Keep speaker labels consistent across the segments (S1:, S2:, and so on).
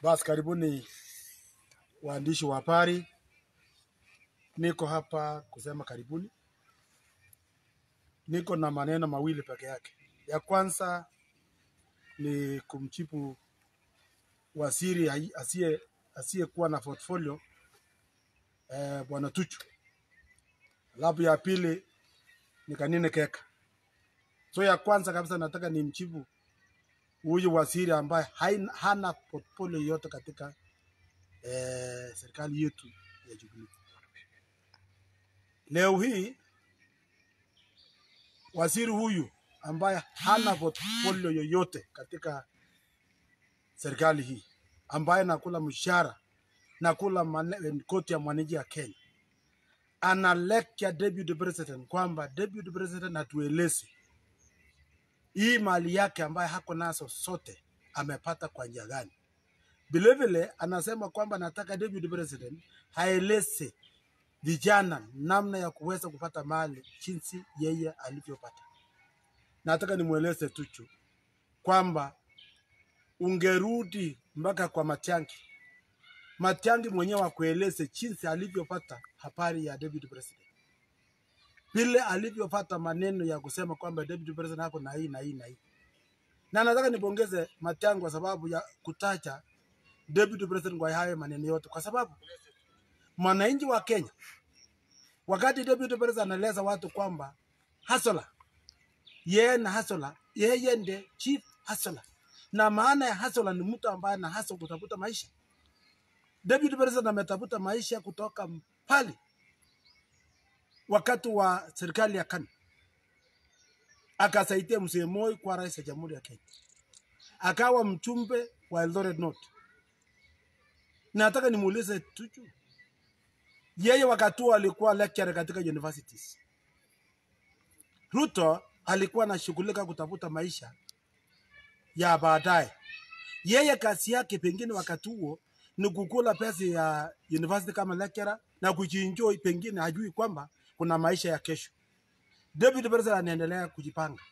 S1: Basi karibuni waandishi wa habari, niko hapa kusema karibuni. Niko na maneno mawili peke yake. Ya kwanza ni kumjibu waziri hai- asiye asiyekuwa na portfolio eh, bwana Tuchu. Alafu ya pili ni Kanine Keka. So ya kwanza kabisa nataka nimjibu huyu waziri ambaye haina- hana portfolio yote katika eh, serikali yetu ya Jubilee. Leo hii waziri huyu ambaye hana portfolio yoyote katika serikali hii, ambaye nakula mshahara nakula mane- koti ya mwananchi ya Kenya, ana lecture deputy president kwamba deputy president atueleze hii mali yake ambaye hako nazo sote amepata kwa njia gani. Vilevile anasema kwamba nataka deputy president aeleze vijana namna ya kuweza kupata mali jinsi yeye alivyopata. Nataka nimweleze Tuchu kwamba ungerudi mpaka kwa Matiang'i, Matiang'i mwenyewe akueleze jinsi alivyopata habari ya deputy president, vile alivyopata maneno ya kusema kwamba deputy president ako na hii na hii na hii. Na nataka nipongeze Matiang'i kwa sababu ya kutaja deputy president kwa hayo maneno yote, kwa sababu mwananchi wa Kenya wakati deputy president anaeleza watu kwamba hasola yeye na hasola yeye ndiye chief hasola na maana ya hasola ni mtu ambaye ana hasa kutafuta maisha deputy president ametafuta maisha kutoka mbali wakati wa serikali ya KANU akasaidia mzee Moi kwa rais wa jamhuri ya Kenya akawa mchumbe wa Eldoret North na nataka nimuulize Tuju yeye wakati huo alikuwa lecturer katika universities. Ruto alikuwa anashughulika kutafuta maisha ya baadaye. Yeye kazi yake pengine wakati huo ni kukula pesa ya university kama lecturer na kujienjoy, pengine hajui kwamba kuna maisha ya kesho. Deputy President anaendelea kujipanga.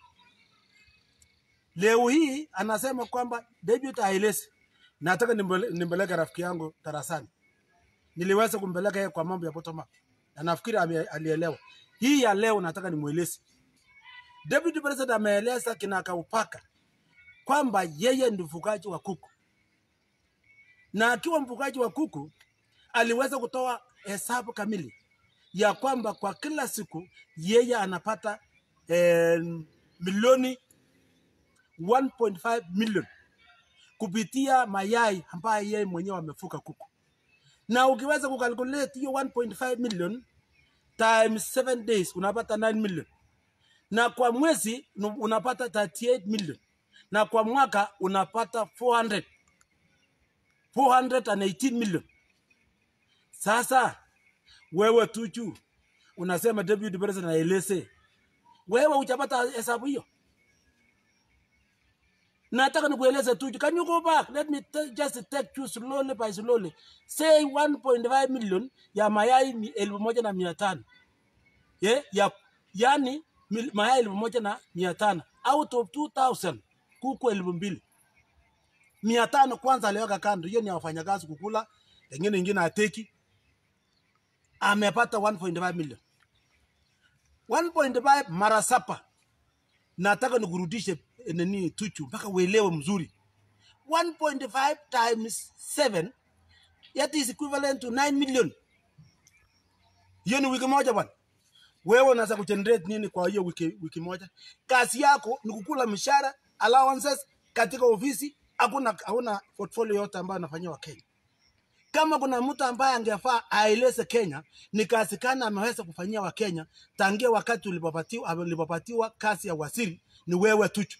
S1: Leo hii anasema kwamba deputy aeleze. Nataka nimbele- nimpeleke rafiki yangu darasani niliweza kumpeleka yeye kwa mambo ya bottom up na nafikiri ame- alielewa. Hii ya leo nataka nimweleze. Deputy President ameeleza kinakaupaka kwamba yeye ndi mfugaji wa kuku, na akiwa mfugaji wa kuku aliweza kutoa hesabu kamili ya kwamba kwa kila siku yeye anapata eh, milioni 1.5 million kupitia mayai ambayo yeye mwenyewe amefuga kuku na ukiweza kukalculate hiyo 1.5 million times 7 days unapata 9 million na kwa mwezi nu- unapata 38 million na kwa mwaka unapata 400 418 million sasa wewe tuchu unasema deputy president aeleze wewe hujapata hesabu hiyo nataka nikueleze tu can you go back let me t- just take you slowly by slowly say 1.5 million ya mayai mi- elfu moja na mia tano yeah? ya yani mil- mayai elfu moja na mia tano out of 2000 kuku elfu mbili mia tano kwanza aliweka kando hiyo ni ya wafanyakazi kukula pengine ingine ateki amepata 1.5 million 1.5 mara sapa nataka nikurudishe eh, nini tuchu mpaka uelewe mzuri 1.5 times 7 that is equivalent to 9 million hiyo ni wiki moja bwana wewe unaweza kugenerate nini kwa hiyo wiki, wiki moja kazi yako ni kukula mshahara allowances katika ofisi hakuna hauna portfolio yote ambayo anafanyia wakenya kama kuna mtu ambaye angefaa aeleze Kenya ni kazi gani ameweza kufanyia Wakenya tangia wakati ulipopatiwa ulipopatiwa kazi ya waziri, ni wewe Tuchu,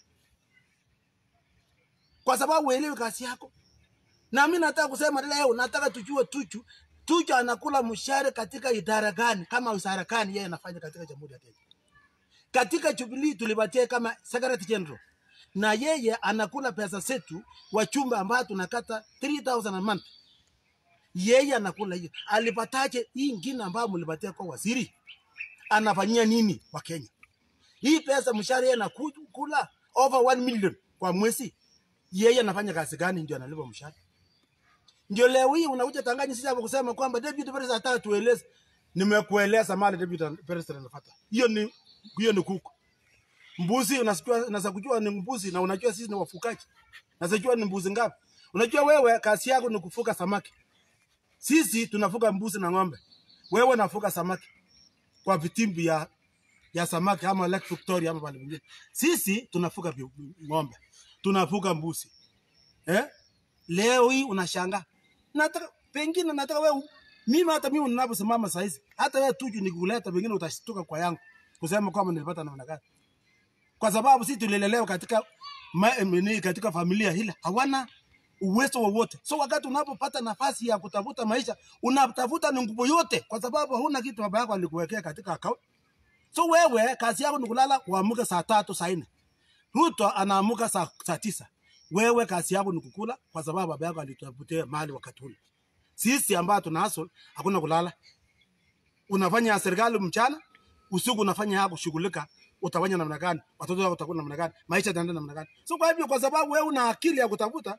S1: kwa sababu uelewi kazi yako. Na mimi nataka kusema leo, nataka tujue Tuchu, Tuchu anakula mshahara katika idara gani, kama wizara gani yeye anafanya katika Jamhuri ya Kenya. Katika Jubilee tulipatia kama Secretary General na yeye anakula pesa zetu wachumba ambayo tunakata 3000 a month yeye anakula hiyo. Alipataje hii ingine ambayo mlipatia kwa waziri? Anafanyia nini wa Kenya? Hii pesa mshahara yeye anakula over 1 million kwa mwezi, yeye anafanya kazi gani ndio analipa mshahara? Ndio leo hii unakuja Tanganyika sisi hapo kusema kwamba deputy president hataka tueleze. Nimekueleza mali deputy president anafuata. Hiyo ni hiyo ni kuku. Mbuzi unasikia unaweza kujua ni mbuzi na unajua sisi ni wafukaji. Unaweza kujua ni mbuzi ngapi. Unajua wewe kazi yako ni kufuga samaki. Sisi tunafuga mbuzi na ng'ombe. Wewe unafuga samaki kwa vitimbi ya ya samaki ama Lake Victoria ama pale pengine. Sisi tunafuga vi- ng'ombe, tunafuga mbuzi eh? Leo hii unashangaa, nataka pengine nataka wewe mimi, hata mimi ninaposimama saa hizi, hata wewe tuju nikuleta, pengine utashtuka kwa yangu kusema kwamba nilipata namna gani, kwa sababu sisi tulilelewa katika ma, mini, katika familia hile hawana uwezo wowote. So wakati unapopata nafasi ya kutafuta maisha, unatafuta ni nguvu yote, kwa sababu hauna kitu baba yako alikuwekea katika account. So wewe kazi yako ni kulala, uamuke saa tatu saa nne. Ruto anaamuka saa, saa tisa. Wewe kazi yako ni kukula, kwa sababu baba yako alitafutia mali wakati ule. Sisi ambao tuna hustle hakuna kulala, unafanya ya serikali mchana, usiku unafanya yako shughulika, utafanya namna gani? Watoto wako watakuwa namna gani? Maisha yataenda namna gani? So kwa hivyo, kwa sababu wewe una akili ya kutafuta,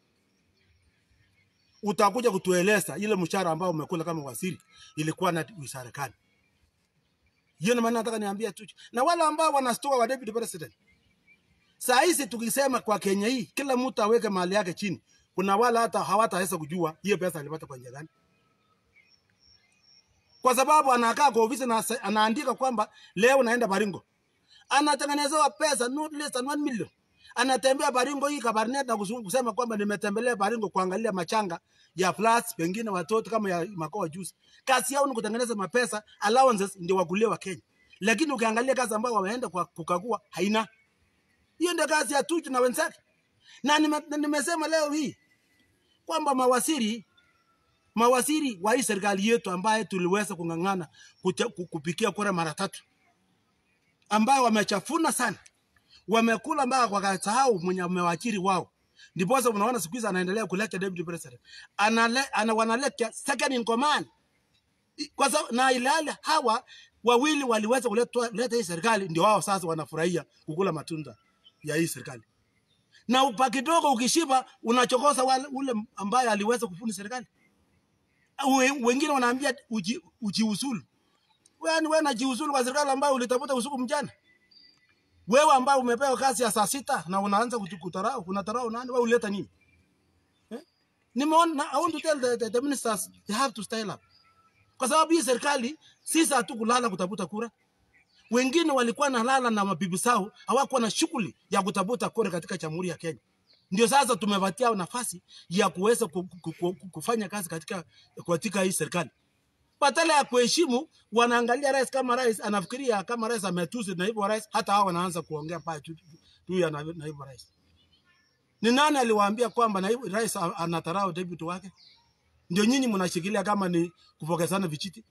S1: utakuja kutueleza ile mshahara ambao umekula kama waziri ilikuwa na wizara gani? Hiyo ndio maana nataka niambia tu, na wale ambao wanastoka wa deputy president Saa hizi tukisema kwa Kenya hii kila mtu aweke mali yake chini, kuna wala hata hawataweza kujua hiyo pesa alipata kwa njia gani, kwa sababu anakaa kwa ofisi na asa- anaandika kwamba leo naenda Baringo, anatengenezewa pesa not less than 1 million. Anatembea Baringo hii Kabarnet na kusu- kusema kwamba nimetembelea Baringo kuangalia machanga ya floods, pengine watoto kama ya makoa juzi. Kazi yao ni kutengeneza mapesa allowances, ndio wakulie wa Kenya, lakini ukiangalia kazi ambayo wameenda kwa kukagua haina hiyo ndio kazi ya Tuju na wenzake, na nime- na nimesema leo hii kwamba mawaziri mawaziri wa hii serikali yetu ambaye tuliweza kung'ang'ana kucha- ku- kupikia kura mara tatu, ambayo wamechafuna sana, wamekula mpaka wakasahau mwenye amewaajiri wao. Ndiposa unaona siku hizi anaendelea kuleta deputy president, anale, ana wanaleta second in command kwa sababu na ilhali hawa wawili waliweza kuleta leta hii serikali, ndio wao sasa wanafurahia kukula matunda ya hii serikali na upa kidogo ukishiba unachokosa wale ule ambaye aliweza kufuni serikali. We- Wengine wanaambia uji, ujiuzulu. Wewe ni wewe najiuzulu kwa serikali ambayo ulitafuta usiku mchana. Wewe ambaye umepewa kazi ya saa sita na unaanza kutu- kutarau, unatarau nani? Wewe uleta nini? Eh? Nimeona I want to tell the, the, the ministers they have to style up. Kwa sababu hii serikali sisi hatukulala kutafuta kura. Wengine walikuwa nalala na mabibi zao, hawakuwa na shughuli ya kutafuta kura katika Jamhuri ya Kenya. Ndio sasa tumepatia nafasi ya kuweza ku- ku- ku- ku- kufanya kazi katika katika hii serikali. Badala ya kuheshimu, wanaangalia rais kama rais anafikiria kama rais ametusi naibu wa rais, hata hao wanaanza kuongea pale tu tu ya naibu naibu wa rais. Ni nani aliwaambia kwamba naibu rais a- anatarau deputy wake? Ndio nyinyi mnashikilia kama ni kupokezana vijiti.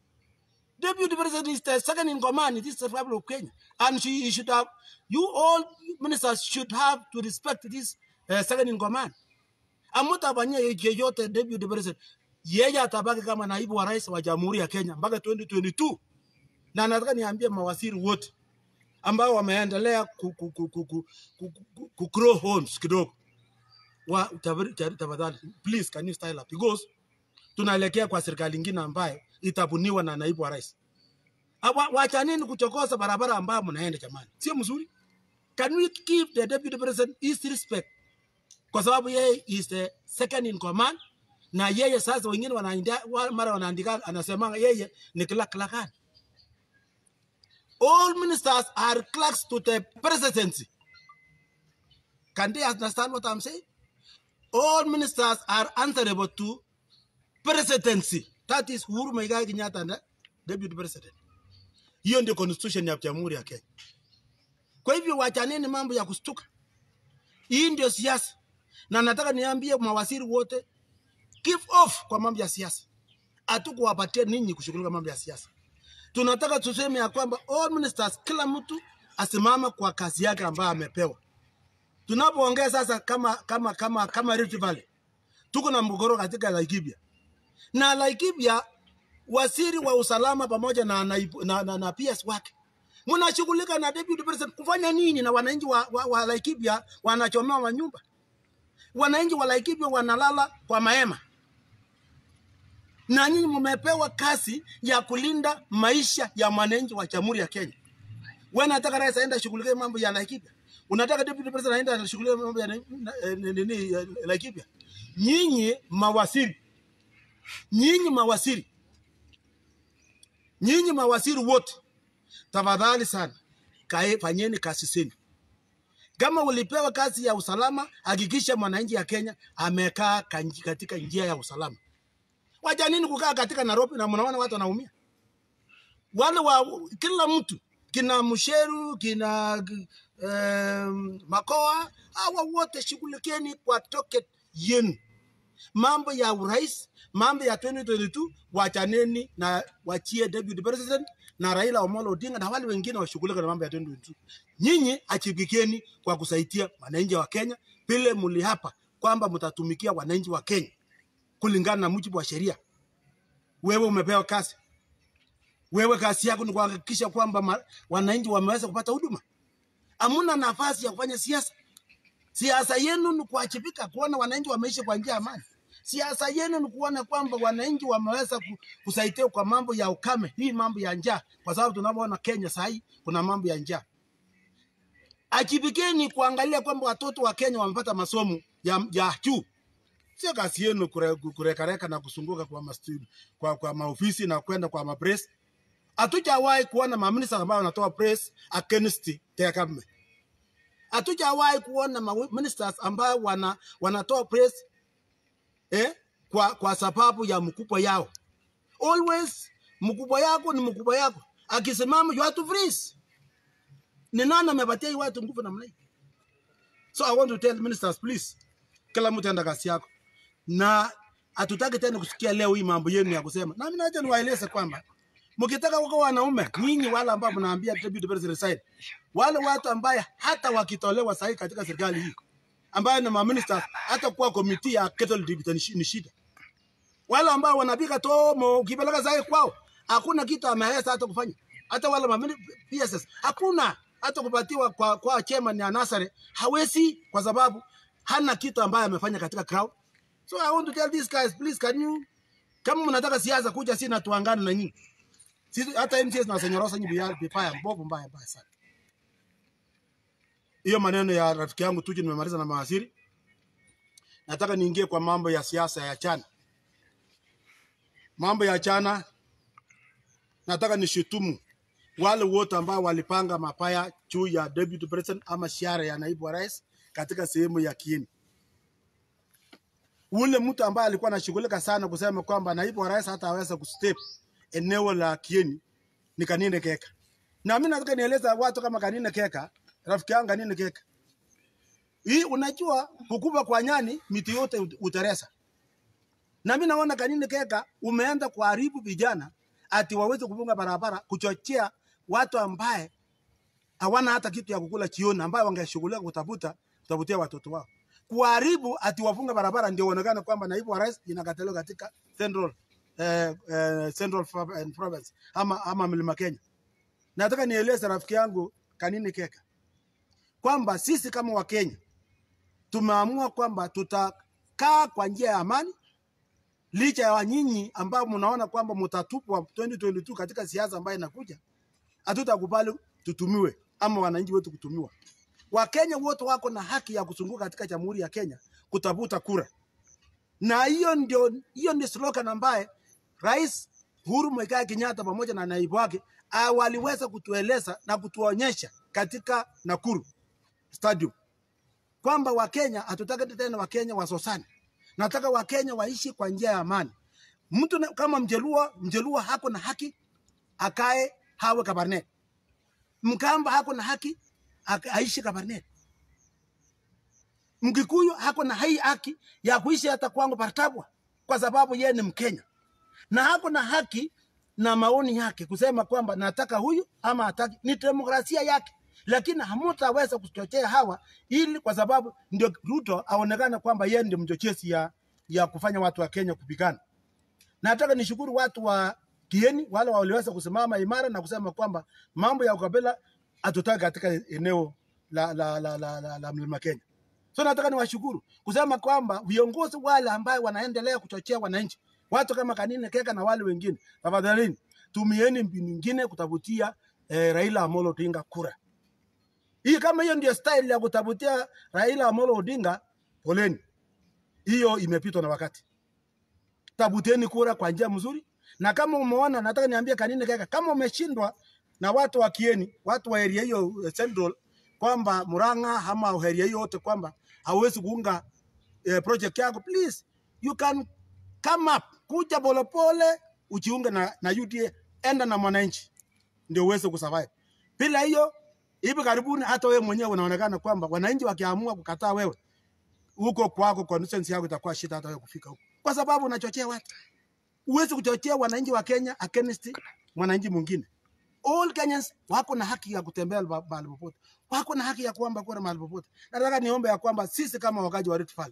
S1: Deputy President is the second in command in this Republic of Kenya. And she he should have, you all ministers should have to respect this uh, second in command. Amutafanyia yeyote Deputy President. Yeye atabaki kama naibu wa rais wa Jamhuri ya Kenya mpaka 2022. Na nataka niambie mawaziri wote ambao wameendelea ku, ku, ku, ku, ku, ku, ku, ku grow horns kidogo. Wa tafadhali tafadhali, please can you style up because tunaelekea kwa serikali ingine ambayo itabuniwa na naibu wa rais. Awa- Wachaneni kuchokoza barabara ambayo mnaenda jamani, sio mzuri. Can we give the deputy president his respect, kwa sababu yeye is the second in command, na yeye sasa wengine wanaandika wa- mara wanaandika, anasema yeye ni clerk clerkani. All ministers are clerks to the presidency. Can they understand what I'm saying? All ministers are answerable to presidency. That is Uhuru Muigai Kenyatta and the deputy president. Hiyo ndio constitution ya Jamhuri ya Kenya. Kwa hivyo wachaneni mambo ya kustuka. Hii ndio siasa, na nataka niambie mawaziri wote, give off kwa mambo ya siasa. Hatukuwapatia ninyi kushughulika mambo ya siasa. Tunataka tuseme ya kwamba all ministers, kila mtu asimama kwa kazi yake ambayo amepewa. Tunapoongea sasa kama kama kama kama Rift Valley, tuko na mgogoro katika Laikipia na Laikipia, waziri wa usalama pamoja na, naibu- na, na, na PS wake mnashughulika na deputy president kufanya nini? Na wananchi wa, wa, wa Laikipia wanachomewa manyumba, wananchi wa Laikipia wanalala kwa mahema, na nyinyi mmepewa kazi ya kulinda maisha ya mwananchi wa Jamhuri ya Kenya. Wewe unataka rais aende ashughulikie mambo ya Laikipia, unataka deputy president aende ashughulikie mambo ya na- na- eh, nini ya Laikipia. Nyinyi mawaziri, nyinyi mawaziri, nyinyi mawaziri wote, tafadhali sana kae, fanyeni kazi zenu. Kama ulipewa kazi ya usalama, hakikisha mwananchi ya Kenya amekaa kanji- katika njia ya usalama. Wacha nini kukaa katika Nairobi na mnaona watu wanaumia? Wale wa kila mtu kina Msheru kina um, Makoa, hawa wote shughulikieni kwa toket yenu. Mambo ya urais, mambo ya 2022 wachaneni na wachie deputy president na Raila Omolo Odinga na wale wengine washughulike na mambo ya 2022. Nyinyi achibikeni kwa kusaidia wananchi wa Kenya vile mlihapa kwamba mtatumikia wananchi wa Kenya kulingana na mujibu wa sheria. Wewe umepewa kazi, wewe kazi yako ni kuhakikisha kwamba ma- wananchi wameweza kupata huduma. Hamuna nafasi ya kufanya siasa. Siasa yenu ni kuwajibika, kuona wananchi wameishi kwa njia ya amani. Siasa yenu ni kuona kwamba wananchi wameweza ku- kusaidia kwa mambo ya ukame, hii mambo ya njaa, kwa sababu tunavyoona Kenya saa hii kuna mambo ya njaa. Ajibikeni kuangalia kwamba watoto wa Kenya wamepata masomo ya, ya juu sio kazi yenu kure- kurekareka na kusunguka kwa, mastu, kwa, kwa maofisi na kwenda kwa mapress. Hatujawahi kuona maminista ambao wanatoa press against their government. Hatujawahi kuona ma ministers ambao wana, wanatoa press eh, kwa, kwa sababu ya mkubwa yao. Always mkubwa yako ni mkubwa yako, akisimama you have to freeze. Ni nani amepatia hii watu nguvu namna hii? So I want to tell ministers please, kila mtu enda kazi yako na hatutaki tena kusikia leo hii mambo yenu ya kusema. Na mimi naja niwaeleze kwamba mkitaka kuwa wanaume nyinyi, wale ambao mnaambia deputy president resign, wale watu ambaye hata wakitolewa sahi katika serikali hii ambayo ni maministers, hata kuwa komiti ya cattle debit ni shi- ni shida. Wale ambao wanapika tomo ukipeleka sahi kwao, hakuna kitu ameweza hata kufanya. Hata wale mamini PSS hakuna hata kupatiwa kwa, kwa chairman ya Nasare hawezi, kwa sababu hana kitu ambaye amefanya katika crowd. So I want to tell these guys, please can you, kama mnataka siasa kuja si na tuangane na nyinyi. Sisi hata MCS na senyorosa nyinyi bia- vibaya mbovu mbaya mbaya sana. Hiyo maneno ya rafiki yangu Tuju nimemaliza na mawaziri. Nataka niingie kwa mambo ya siasa ya chana. Mambo ya chana nataka nishutumu wale wote ambao walipanga mapaya juu ya deputy president ama shiara ya naibu wa rais katika sehemu ya Kieni. Ule mtu ambaye alikuwa anashughulika sana kusema kwamba naibu wa rais hata aweza kustep eneo la Kieni ni Kanine Keka. Na mimi nataka nieleza watu kama Kanine Keka, rafiki yangu Kanine Keka. Hii unajua kukuba kwa nyani miti yote ut- uteresa. Na mimi naona Kanine Keka umeenda kuharibu vijana ati waweze kufunga barabara kuchochea watu ambaye hawana hata kitu ya kukula jioni, ambayo wangeshughulika kutafuta kutafutia watoto wao. Kuharibu ati wafunga barabara ndio uonekane kwamba naibu wa rais inakataliwa katika Central eh, eh, Central Pro- eh, Province ama, ama Mlima Kenya. Nataka nieleze rafiki yangu Kanini Keka kwamba sisi kama Wakenya tumeamua kwamba tutakaa kwa njia ya amani licha ya nyinyi ambao mnaona kwamba mtatupwa 2022 katika siasa ambayo inakuja, hatutakubali tutumiwe ama wananchi wetu kutumiwa. Wakenya wote wako na haki ya kuzunguka katika Jamhuri ya Kenya kutafuta kura, na hiyo ndio hiyo ndio slogan ambaye Rais Uhuru Muigai Kenyatta pamoja na naibu wake ah, waliweza kutueleza na kutuonyesha katika Nakuru Stadium kwamba Wakenya hatutaki tena Wakenya wasosane, nataka Wakenya waishi kwa njia ya amani. Mtu na- kama Mjaluo, Mjaluo hako na haki akae hawe Kabarnet. Mkamba hako na haki aka- aishi Kabarnet. Mkikuyu hako na hii haki ya kuishi hata kwangu Partabwa kwa sababu yeye ni Mkenya na hako na haki na maoni yake kusema kwamba nataka huyu ama hataki. Ni demokrasia yake, lakini hamutaweza kuchochea hawa ili kwa sababu ndio Ruto aonekane kwamba yeye ndio mchochezi ya, ya kufanya watu wa Kenya kupigana. Nataka nishukuru watu wa Kieni wale waliweza kusimama imara na kusema kwamba mambo ya ukabila hatutaki katika eneo la, la, la, la, la, la mlima Kenya. So nataka niwashukuru kusema kwamba viongozi wale ambayo wanaendelea kuchochea wananchi Watu kama Kanine Keka na wale wengine, tafadhalini tumieni mbinu nyingine kutafutia eh, Raila Amolo Odinga kura. Hii kama hiyo ndio style ya kutafutia Raila Amolo Odinga, poleni, hiyo imepitwa na wakati. Tabuteni kura kwa njia mzuri, na kama umeona, nataka niambie Kanine Keka, kama umeshindwa na watu wa Kieni, watu wa area hiyo eh, Central, kwamba Murang'a ama area hiyo yote, kwamba hauwezi kuunga eh, project yako, please you can come up, kuja polepole ujiunge na, na UDA, enda na mwananchi ndio uweze kusurvive. Bila hiyo, hivi karibuni hata wewe mwenyewe unaonekana kwamba wananchi wakiamua kukataa wewe huko kwako, constituency yako itakuwa shida hata wewe kufika huko, kwa sababu unachochea watu. Huwezi kuchochea wananchi wa Kenya against mwananchi mwingine. All Kenyans wako na haki ya kutembea ba- mahali popote, wako na haki ya kuomba kura mahali popote. Nataka niombe ya kwamba sisi kama wakaji wa Rift Valley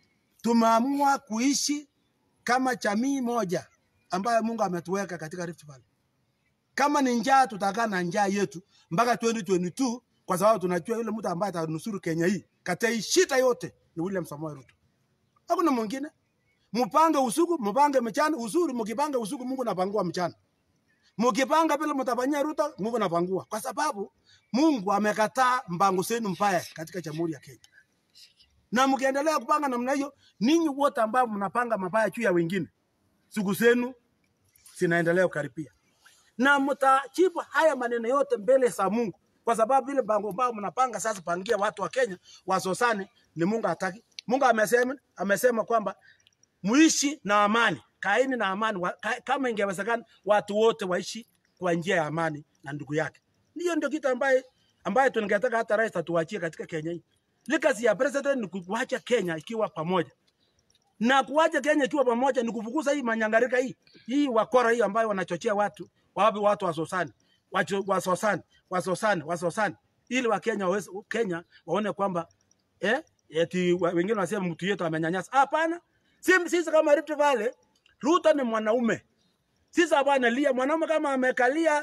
S1: tumeamua kuishi kama jamii moja ambayo Mungu ametuweka katika Rift Valley. Kama ni njaa, tutakaa na njaa yetu mpaka 2022 kwa sababu tunajua yule mtu ambaye atanusuru Kenya hii katika hii shida yote ni William Samoei Ruto. Hakuna mwingine. Mpange usiku, mpange mchana. Uzuri mkipanga usiku, Mungu anapangua mchana. Mkipanga vile mtafanyia Ruto, Mungu anapangua, kwa sababu Mungu amekataa mpango zenu mbaya katika Jamhuri ya Kenya. Na mkiendelea kupanga namna hiyo, ninyi wote ambao mnapanga mabaya juu ya wengine, siku zenu zinaendelea kukaribia, na mtajibu haya maneno yote mbele za Mungu, kwa sababu vile mpango ambao mnapanga sasa, pangia watu wa Kenya wasosane, ni Mungu hataki. Mungu amesema, amesema kwamba muishi na amani, kaeni na amani. Wa- ka- Kama ingewezekana watu wote waishi kwa njia ya amani na ndugu yake. Hiyo ndio kitu ambaye ambaye tungetaka hata rais atuachie katika Kenya hii. Legacy ya president ni kuacha Kenya ikiwa pamoja na kuacha Kenya ikiwa pamoja ni kufukuza hii manyangarika hii hii wakora hii ambayo wanachochea watu wawape watu wasosani wacho- wasosani wasosani wasosani ili Wakenya waweze Kenya waone kwamba eh, eti wa- wengine wanasema mtu yetu amenyanyasa. Hapana, sisi sisi kama Rift Valley, Ruto ni mwanaume. Sisi hapana lia mwanaume kama amekalia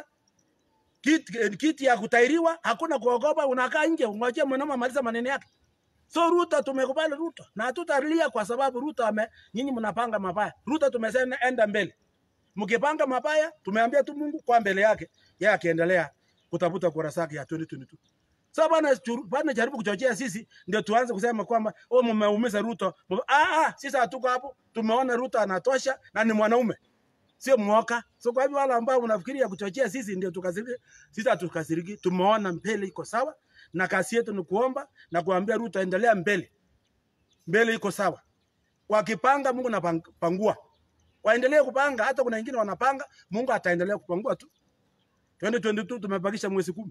S1: kiti, kiti ya kutairiwa, hakuna kuogopa, unakaa nje, ungojea mwanaume amaliza maneno yake. So Ruto tumekubali Ruto na hatutalia kwa sababu Ruto ame nyinyi mnapanga mabaya. Ruto tumesema enda mbele. Mkipanga mabaya, tumeambia tu Mungu kwa mbele yake, yeye akiendelea kutafuta kura zake ya 2022. Sasa bana churu- bana jaribu kuchochea sisi ndio tuanze kusema kwamba oh, mmeumiza Ruto. Mume- Ah, ah, sisi hatuko hapo. Tumeona Ruto anatosha na ni mwanaume. Sio mwoka. So kwa hivyo wale ambao mnafikiria kuchochea sisi ndio tukasiriki, sisi hatukasiriki. Tumeona mbele iko sawa na kazi yetu ni kuomba na kuambia Ruto endelea mbele. Mbele iko sawa. Wakipanga Mungu napangua. Waendelee kupanga hata kuna wengine wanapanga, Mungu ataendelea kupangua tu. 2022 tumebakisha mwezi kumi.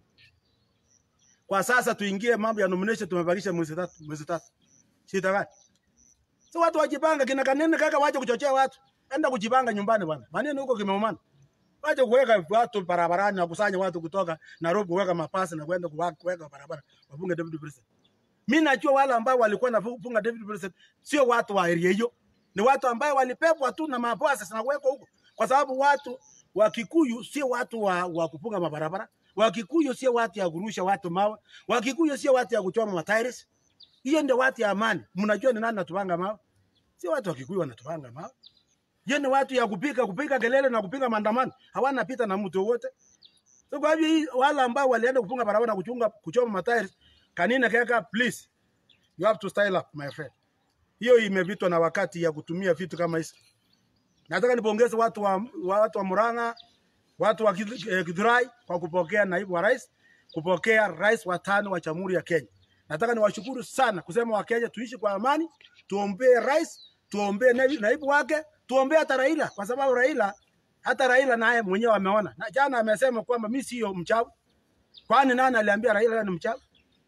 S1: Kwa sasa tuingie mambo ya nomination, tumebakisha mwezi tatu, mwezi tatu. Shida gani? So watu wajipanga, kina kanene kaka, wache kuchochea watu, enda kujipanga nyumbani bwana. Maneno huko kimeumana, wache kuweka watu barabarani na kusanya watu kutoka Nairobi, kuweka mapasi na kwenda kuwa- kuweka barabara wafunge deputy president. Mimi najua wale ambao walikuwa nafunga deputy president sio watu wa area hiyo, ni watu ambao walipepwa tu na mapasi na kuwekwa huko, kwa sababu watu wa Kikuyu sio watu wa, wa kufunga mabarabara. Wakikuyu sio watu ya kurusha watu mawe. Wakikuyu sio watu ya kuchoma matairi. Hiyo ndio watu ya amani. Mnajua ni nani natupanga mawe? Sio watu wa Kikuyu wanatupanga mawe. Hiyo ni watu ya kupika kupika kelele na kupinga maandamano. Hawana pita na mtu wote. So kwa hivyo hii wale ambao walienda kufunga barabara na kuchunga kuchoma matairi, kanina kaka, please you have to style up my friend. Hiyo imepitwa na wakati ya kutumia vitu kama hizi. Nataka nipongeze watu wa, wa watu wa Murang'a, watu wa Gith- eh, Githurai kwa kupokea naibu wa rais, kupokea rais wa tano wa Jamhuri ya Kenya. Nataka niwashukuru sana kusema Wakenya tuishi kwa amani, tuombee rais, tuombee naibu, naibu wake, tuombee hata Raila kwa sababu Raila hata Raila naye mwenyewe ameona. Na jana amesema kwamba mimi sio mchawi. Kwani nani aliambia Raila yeye ni mchawi?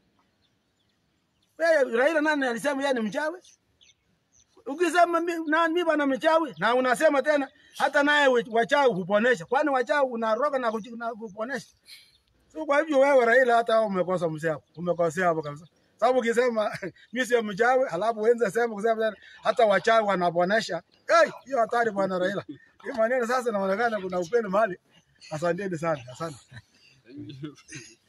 S1: Wewe Raila nani alisema yeye ni mchawi? Ukisema mi- nani mimi bana mchawi na unasema tena hata naye we- wachawi huponesha. Kwani wachawi unaroga na kuji- na kuponesha? So kwa hivyo wewe Raila hata wewe umekosa mzee hapo. Umekosea hapo kabisa. Sababu ukisema mimi sio mchawi, alafu uenze sema kusema tena hata wachawi wanaponesha. Hey, hiyo hatari bwana Raila. Hii maneno sasa inaonekana kuna upendo mahali. Asanteni sana. Asante.